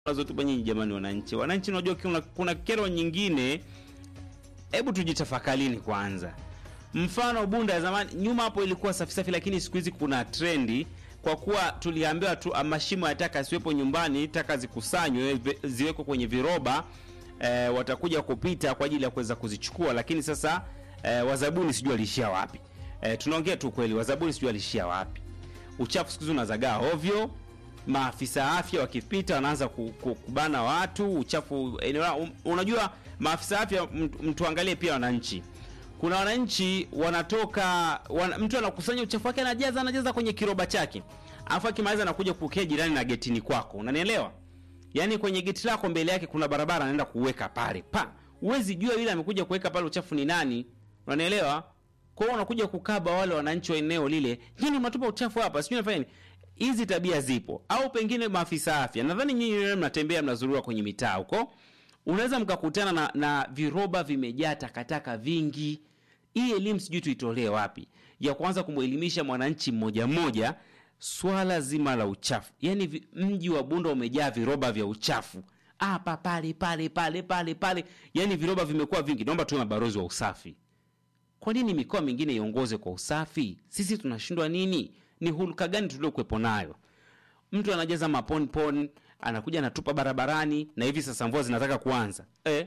nazotupa nyinyi jamani wananchi wananchi unajua kuna, kuna kero nyingine hebu tujitafakalini kwanza mfano bunda ya zamani nyuma hapo ilikuwa safi safi lakini siku hizi kuna trendi kwa kuwa tuliambiwa tu ah, mashimo ya taka siwepo nyumbani taka zikusanywe vi- ziwekwe kwenye viroba eh, watakuja kupita kwa ajili ya kuweza kuzichukua lakini sasa eh, wazabuni sijui aliishia wapi eh, tunaongea tu kweli wazabuni sijui aliishia wapi uchafu siku hizi unazagaa ovyo maafisa afya wakipita wanaanza ku- ku- kubana watu uchafu eneo lao. Um, unajua maafisa afya mt- mtuangalie pia wananchi kuna wananchi wanatoka wana, mtu anakusanya uchafu wake anajaza anajaza kwenye kiroba chake alafu akimaliza anakuja kupokea jirani na getini kwako unanielewa yaani kwenye geti lako mbele yake kuna barabara anaenda kuweka pale pa huwezi jua yule amekuja kuweka pale uchafu ni nani unanielewa kwa hiyo unakuja kukaba wale wananchi wa eneo lile nyinyi mnatupa uchafu hapa sijui nafanya nini hizi tabia zipo au pengine maafisa afya nadhani nyinyi wenyewe mnatembea mnazurua kwenye mitaa huko unaweza mkakutana na, na viroba vimejaa takataka vingi hii elimu sijui tuitolee wapi ya kwanza kumwelimisha mwananchi mmoja mmoja swala zima la uchafu yaani vi- mji wa bunda umejaa viroba vya uchafu hapa pale pale pale pale pale yaani viroba vimekuwa vingi naomba tuwe mabarozi wa usafi kwa nini mikoa mingine iongoze kwa usafi sisi tunashindwa nini ni hulka gani tuliokuwepo nayo mtu anajaza maponpon anakuja anatupa barabarani na hivi sasa mvua zinataka kuanza eh,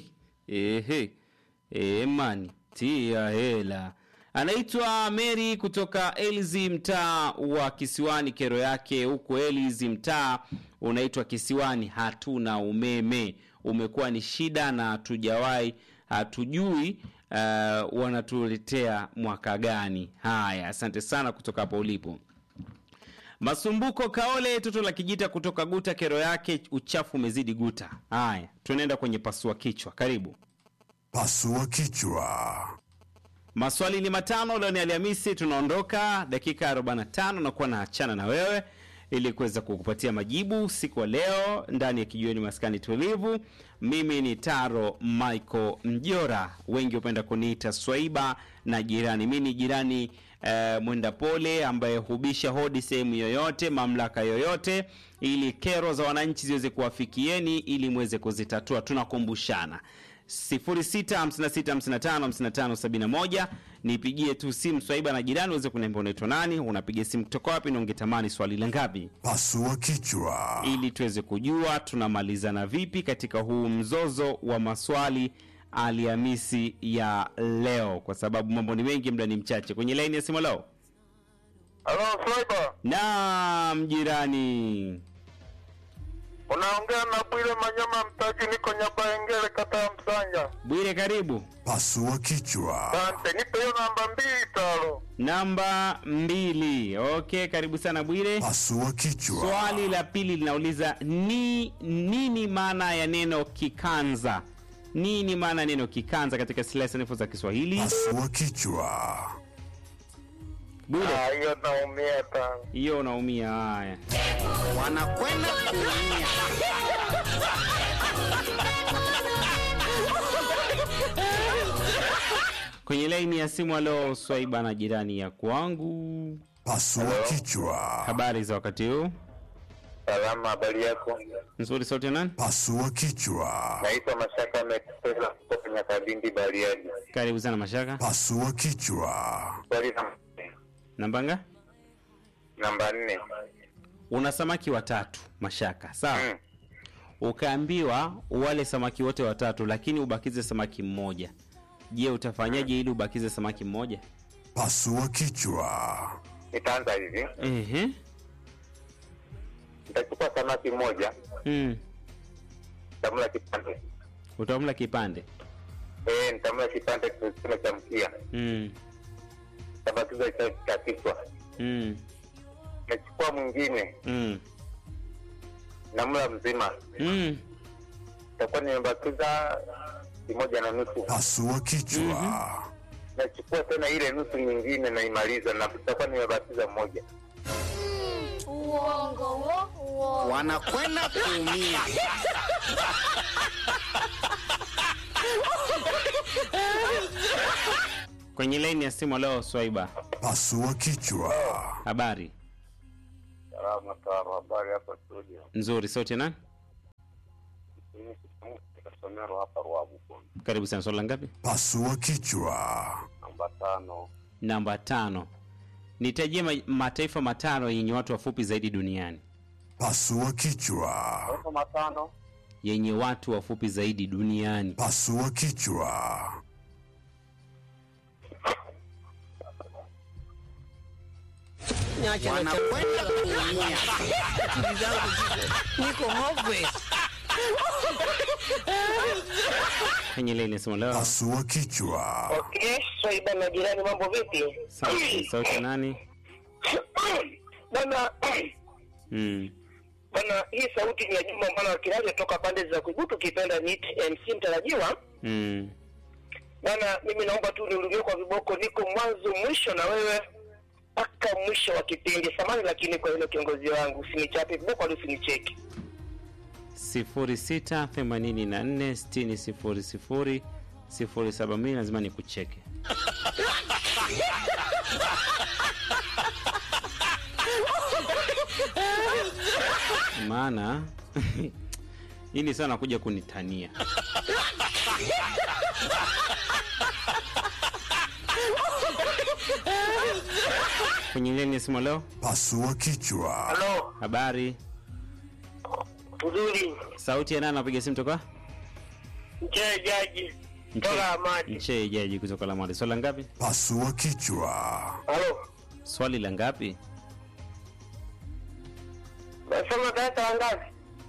ehe eh, mani tia hela anaitwa mary kutoka elzi mtaa wa kisiwani kero yake huku elzi mtaa unaitwa kisiwani hatuna umeme umekuwa ni shida na hatujawahi hatujui uh, wanatuletea mwaka gani haya asante sana kutoka hapo ulipo Masumbuko Kaole, toto la kijita kutoka Guta, kero yake uchafu umezidi Guta. Haya, tunaenda kwenye pasua kichwa. Karibu. Pasua kichwa. Maswali ni matano. Leo ni Alhamisi, tunaondoka dakika 45 na kuwa naachana na wewe ili kuweza kukupatia majibu siku ya leo ndani ya kijiweni maskani tulivu. Mimi ni Taro Michael Mjora, wengi hupenda kuniita Swaiba na jirani. Mi ni jirani eh, mwenda pole ambaye hubisha hodi sehemu yoyote, mamlaka yoyote, ili kero za wananchi ziweze kuwafikieni ili mweze kuzitatua. Tunakumbushana 0656555571 nipigie tu simu Swaiba na jirani uweze kuniambia unaitwa nani, unapiga simu kutoka wapi na ungetamani swali la ngapi, Pasua kichwa. ili tuweze kujua tunamalizana vipi katika huu mzozo wa maswali Alhamisi ya leo, kwa sababu mambo ni mengi, muda ni mchache. Kwenye laini ya simu leo, Halo Swaiba, naam jirani. unaongea na Bwire Manyama Mtaji, niko Nyabaengele, kata ya Msanja. Bwire, karibu. Pasua kichwa. Asante, nipe hiyo namba mbili talo. Namba mbili. Okay, karibu sana Bwire. Pasua kichwa. Swali la pili linauliza ni nini maana ya neno kikanza? Nini maana ya neno kikanza katika silaha sanifu za Kiswahili? Pasua kichwa. Bure, Ah, hiyo naumia tano. hiyo unaumia. Haya, wanakwenda kuumia. kwenye laini ya simu leo Swaiba na jirani ya kwangu, Pasua kichwa. habari za wakati huu? Salama, habari yako? Nzuri, sauti ya nani? Pasua kichwa. Naitwa Mashaka Mekipesa kutoka Nyakabindi, Bariadi. Karibu sana Mashaka. Pasua kichwa. Swali namba Nambanga, namba nne. una samaki watatu Mashaka, sawa? Mm. Ukaambiwa wale samaki wote watatu, lakini ubakize samaki mmoja. Je, utafanyaje ili ubakize samaki mmoja? Pasua kichwa. Nitaanza hivi, Ehe. nitachukua samaki mmoja, Mm. nitamla kipande Utamla kipande. eh, nitamla kipande kile cha mkia, Mm. tabakiza cha cha kichwa. Mm. Nachukua mwingine, Mm. namla mzima, Mm. nitakuwa nimebakiza kimoja na nusu. Pasua kichwa. nachukua tena ile nusu nyingine naimaliza na tutakuwa nimebakiza moja Uongo wo, uongo. wanakwenda kuumia. Kwenye laini ya simu leo Swaiba. Pasua kichwa. Habari salama taro habari hapa studio nzuri, sauti ya nani? Somero hapa Ruabu. Karibu sana. Swali la ngapi? Pasua kichwa. Namba tano. Namba tano. Nitajie ma mataifa matano yenye watu wafupi zaidi duniani. Pasua kichwa. Taifa matano. Yenye watu wafupi zaidi duniani. Pasua kichwa. Niache na Wanakwenda kuumia. Akili zangu ziko niko hopeless. Kwenye lile inasema leo. Pasua kichwa. Okay, Swaiba na jirani, mambo vipi? Sauti, sauti ya nani? Bana Mm. bana, hii sauti ni ya Juma mwana wa Kilaja toka pande za Kuigutu, ukipenda niite MC mtarajiwa. Mm. Bana, mimi naomba tu nirudie kwa viboko, niko mwanzo mwisho na wewe mpaka mwisho wa kipindi. Samani lakini kwa hilo kiongozi wangu, usinichape viboko wala usinicheki. sifuri sita themanini na nne sitini sifuri sifuri sifuri saba mbili lazima nikucheke maana hii ni sana kuja kunitania kwenye leni simu leo Pasua kichwa. Halo, habari uzuri sauti ya nani anapiga simu toka mchee jaji Mche- toka Amadi. Mchee jaji kutoka Lamadi. Swali la ngapi? Pasua kichwa. Halo, Swali la ngapi? nasema darasa la ngapi?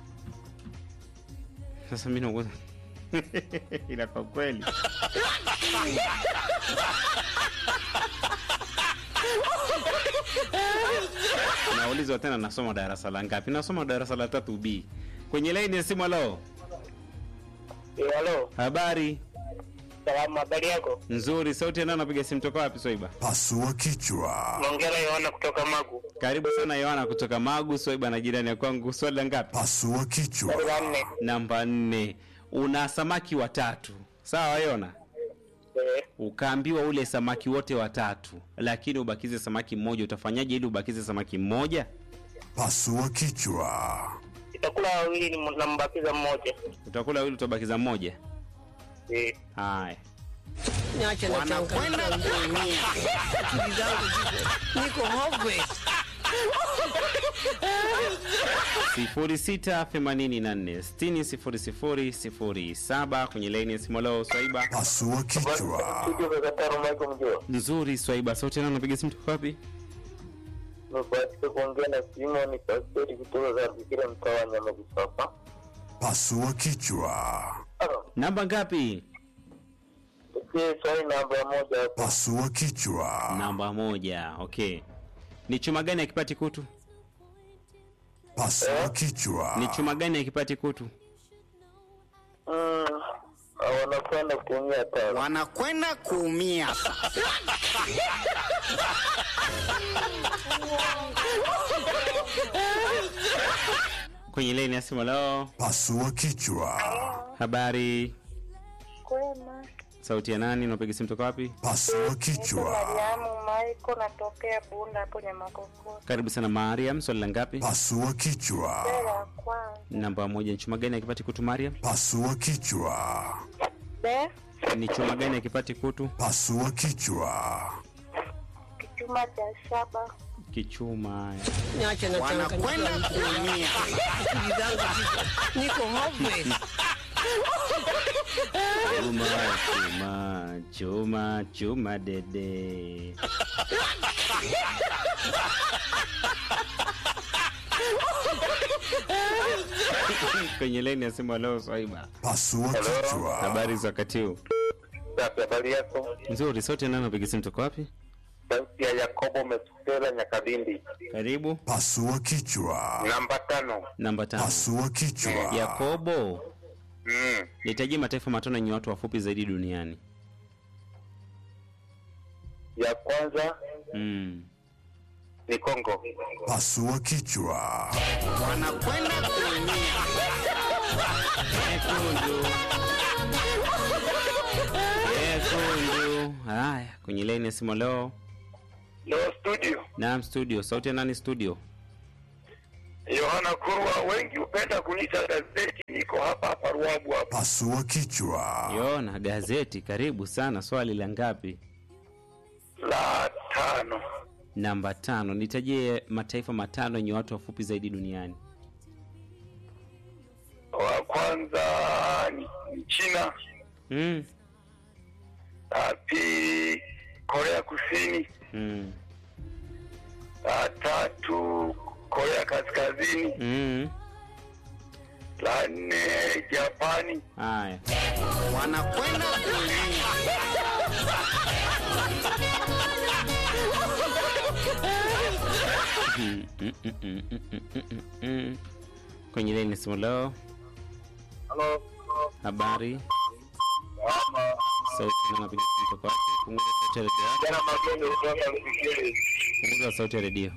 Sasa mimi nauza ila kwa kweli naulizwa tena, nasoma darasa la ngapi? Nasoma darasa la tatu B. Kwenye laini ya simu, leo Eh, Halo, habari salamu, habari yako? nzuri. Sauti ya nani anapiga simu toka wapi? Swaiba, Pasua kichwa. Mongera Yohana kutoka Magu. karibu sana. Yohana kutoka Magu. Swaiba na jirani ya kwangu. Swali la ngapi? Pasua kichwa. Swali la nne. Namba nne. Una samaki watatu, sawa Yona? Eh, ukaambiwa ule samaki wote watatu lakini ubakize samaki mmoja utafanyaje ili ubakize samaki mmoja Pasua kichwa. itakula wawili ni- nambakiza mmoja. utakula wili utabakiza mmoja Eh, haya Niache na Wanakwenda changamoto. kuumia. Akili zangu ziko niko hopeless. sifuri sita themanini na nne sitini sifuri sifuri sifuri saba kwenye laini ya simoloo swaiba Pasua kichwa. Studio za Kataro Michael Mjua. nzuri swaiba sauti nao napiga simu toka wapi Nimebahatika kuongea na Simon Pastori kutoka za Bikira mtaa wa Nyamagusafa. Pasua kichwa. Halo, namba ngapi tukie swali namba moja hapo. Pasua kichwa. namba moja okay ni chuma gani akipati kutu Pasua kichwa. ni chuma gani akipati kutu Mm, wanakwenda kuumia tano. Wanakwenda kuumia. kwenye laini ya simu leo Pasua kichwa. habari Kwema. sauti ya nani unapiga simu toka wapi Pasua kichwa. Mariamu Maiko natokea Bunda hapo Nyamakokoro. karibu sana mariam swali la ngapi Pasua kichwa. Bela ya kwanza. namba moja ni chuma gani akipati kutu mariam Pasua kichwa. Be ni chuma gani akipati kutu Pasua kichwa. kichuma cha shaba. kichuma Niache na Wanakwenda changamoto. kuumia. Akili zangu ziko niko hopeless. chuma chuma chuma chuma dede kwenye leni ya simu leo swaiba Pasua kichwa. habari za wakati huu Safi, habari yako? nzuri sauti nani napiga simu toka wapi Sauti ya Yakobo Mesutela Nyakabindi. karibu Pasua kichwa. Namba tano. namba tano Pasua kichwa. yakobo Mm. nitajie mataifa matano yenye watu wafupi zaidi duniani Ya kwanza mm. ni Kongo. Pasua kichwa. Wanakwenda kuumia. Nyekundu. Nyekundu. Haya, kwenye laini ya simu leo. Leo studio. Naam, studio. Sauti ya nani studio? Yohana Kurwa, wengi hupenda kuniita gazeti. Niko hapa hapa Ruabu hapa. Pasua kichwa. Yona gazeti, karibu sana. Swali la ngapi? La tano, Namba tano. Nitajie mataifa matano yenye watu wafupi zaidi duniani. wa kwanza ni, ni China, Mm. la pili Korea Kusini, Mm. la tatu Korea Kaskazini, Mm. la nne Japani, Haya. wanakwenda kuumia Mm, mm, mm, mm, mm, mm, mm, mm. Kwenye leni simu leo, halo habari sauti na napiga simu toka wapi? Punguza sauti ya redio yako. jana magendo kutoka Mfikiri. Punguza sauti ya redio.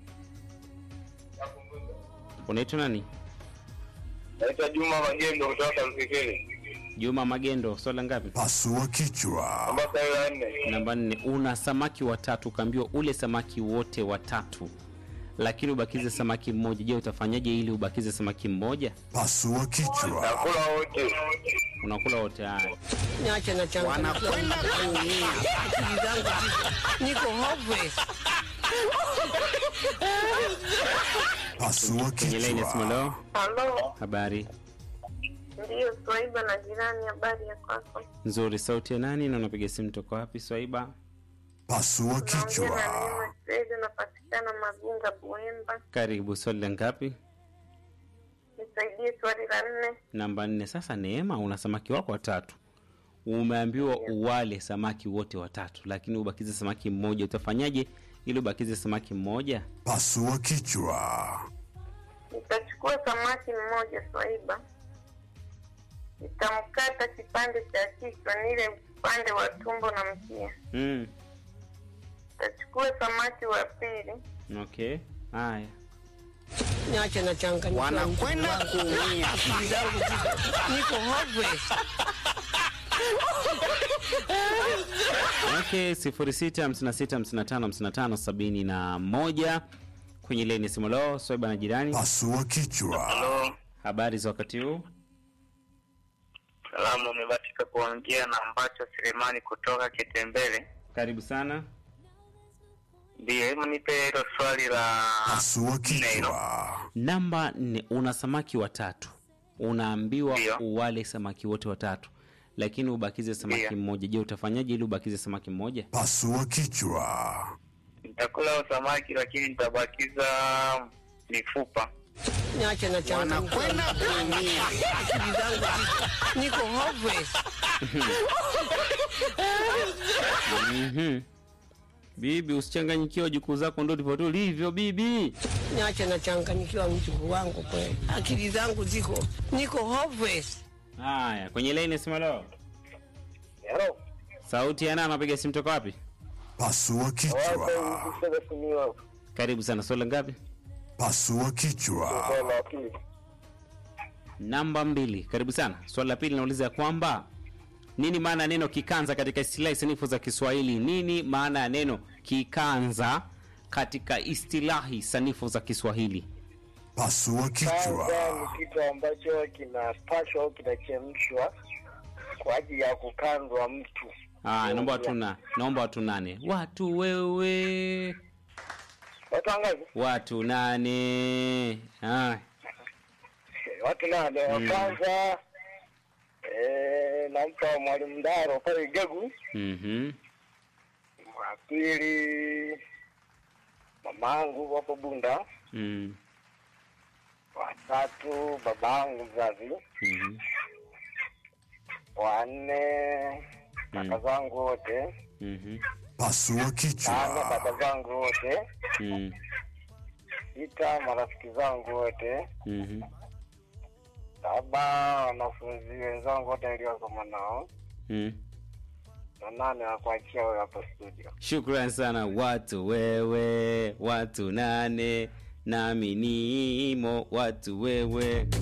Unaitwa nani? Naitwa Juma Magendo kutoka Mfikiri. Juma Magendo. Swala ngapi? Pasua kichwa. Namba la nne. Namba nne. Una samaki watatu, ukaambiwa ule samaki wote watatu, lakini ubakize samaki mmoja. Je, utafanyaje ili ubakize samaki mmoja? Pasua kichwa. Nakula wote. Unakula wote. Haya. Niache na changamoto. wanakwenda kuumia Akili zangu ziko- niko hopeless. Pasua Kwenye leni ya simu leo, kichwa. Halo, habari ndiyo Swaiba na jirani, habari ya kwako? nzuri. Sauti ya nani na unapiga simu toka wapi? Swaiba, Pasua Naongea na kichwa. Neema Fredi, napatikana Magunga, Buemba. karibu. Swali la ngapi? Nisaidie swali la nne. Namba nne. Sasa Neema, una samaki wako watatu, umeambiwa uwale samaki wote watatu, lakini ubakize samaki mmoja. Utafanyaje ili ubakize samaki mmoja? Pasua kichwa. Nitachukua samaki mmoja Swaiba, nitamkata kipande cha kichwa, nile upande wa tumbo na mkia. Mm. Nitachukua samaki wa pili, Okay, haya. Niache na changamoto. wanakwenda kuumia Akili zangu ziko- niko hopeless. Okay, sifuri sita hamsini na sita hamsini na tano hamsini na tano sabini na moja kwenye leni simu leo. Swaiba na jirani, Pasua kichwa. Halo. habari za wakati huu? Salamu, umebatika kuongea na ambacho Selemani kutoka Kitembele. Karibu sana. Ndiyo, hebu nipe hilo swali la Pasua nne hilo. kichwa. Namba nne, una samaki watatu, unaambiwa Ndio. uwale samaki wote watatu, lakini ubakize samaki Ndio. mmoja. Je, utafanyaje ili ubakize samaki mmoja? Pasua kichwa. Nitakula huo samaki lakini nitabakiza mifupa. Niache na changamoto. wanakwenda kuumia Akili zangu ziko- niko hopeless. Mhm. Bibi, usichanganyikiwa, jukuu zako ndo ndivyo tulivyo bibi. Niache na changanyikiwa mjukuu wangu kweli. Akili zangu ziko niko hopeless. Haya, kwenye laini simu leo. Hello. Sauti ya nani anapiga simu toka wapi? Pasua kichwa. Karibu sana. Swali la ngapi? Pasua kichwa. Namba mbili. Karibu sana. Swali la pili nauliza ya kwamba nini maana ya neno kikanza katika istilahi sanifu za Kiswahili? Nini maana ya neno kikanza katika istilahi sanifu za Kiswahili? Pasua kichwa. ni kitu ambacho kinapashwa au kinachemshwa kwa ajili ya kukanzwa mtu. Ah, naomba watu na naomba watu nane. Watu wewe. Watu wangapi? Watu nane. Ah, Watu nane. Wa kwanza eh, nampa mwalimu Ndaro pale Igegu. mhm. Wa pili mamangu hapo Bunda. Mm. Wa tatu babangu mzazi. Mhm. Wa nne kaka zangu wote. Mhm. Pasua Tano kichwa. baba zangu wote. Mm. Sita marafiki zangu wote. Mhm. Saba wanafunzi wenzangu wote niliosoma nao. Mm. Na nane wakuachia wewe hapo studio. Shukran sana watu wewe, watu nane, nami nimo watu wewe.